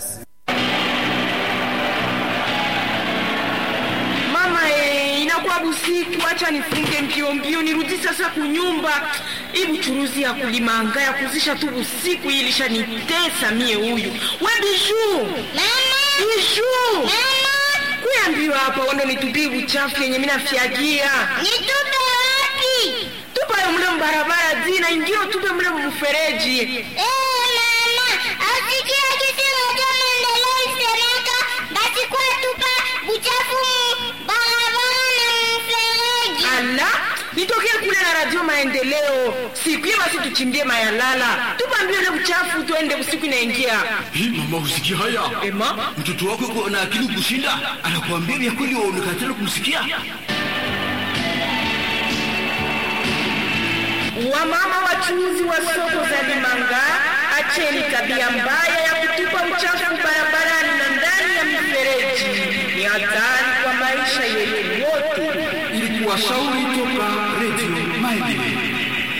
Mama eh, inakuwa busiku, acha nifunge mbio mbio nirudi sasa kunyumba. Hii buchuruzi ya kulimanga ya kuzisha tu busiku hii ilishanitesa mie huyu. We Bijou. Bijou. Kuya mbio hapa wando nitupie buchafu yenye mimi nafyagia. Nitupe wapi? Tupa yo mle mbarabara zina ingio tupe mle mfereji. Eh, mama, asikia kitu moja maendeleo isemeka, basi kwa tupa buchafu mu barabara na mfereji. Ala, nitokee kule na radio maendeleo. Siku hiyo basi tuchimbie mayalala. Tupa mbio ile buchafu tuende usiku inaingia. Hii mama, usikia haya? Ema? Mtoto wako yuko na akili kushinda, anakuambia vya kweli, waonekana tena kumsikia. Wamama wachuuzi wa soko za Limanga, acheni tabia mbaya ya kutupa uchafu barabarani na ndani ya mifereji. Ni hatari kwa maisha yetu wote. Ilikuwa shauri toka Radio Maendeleo.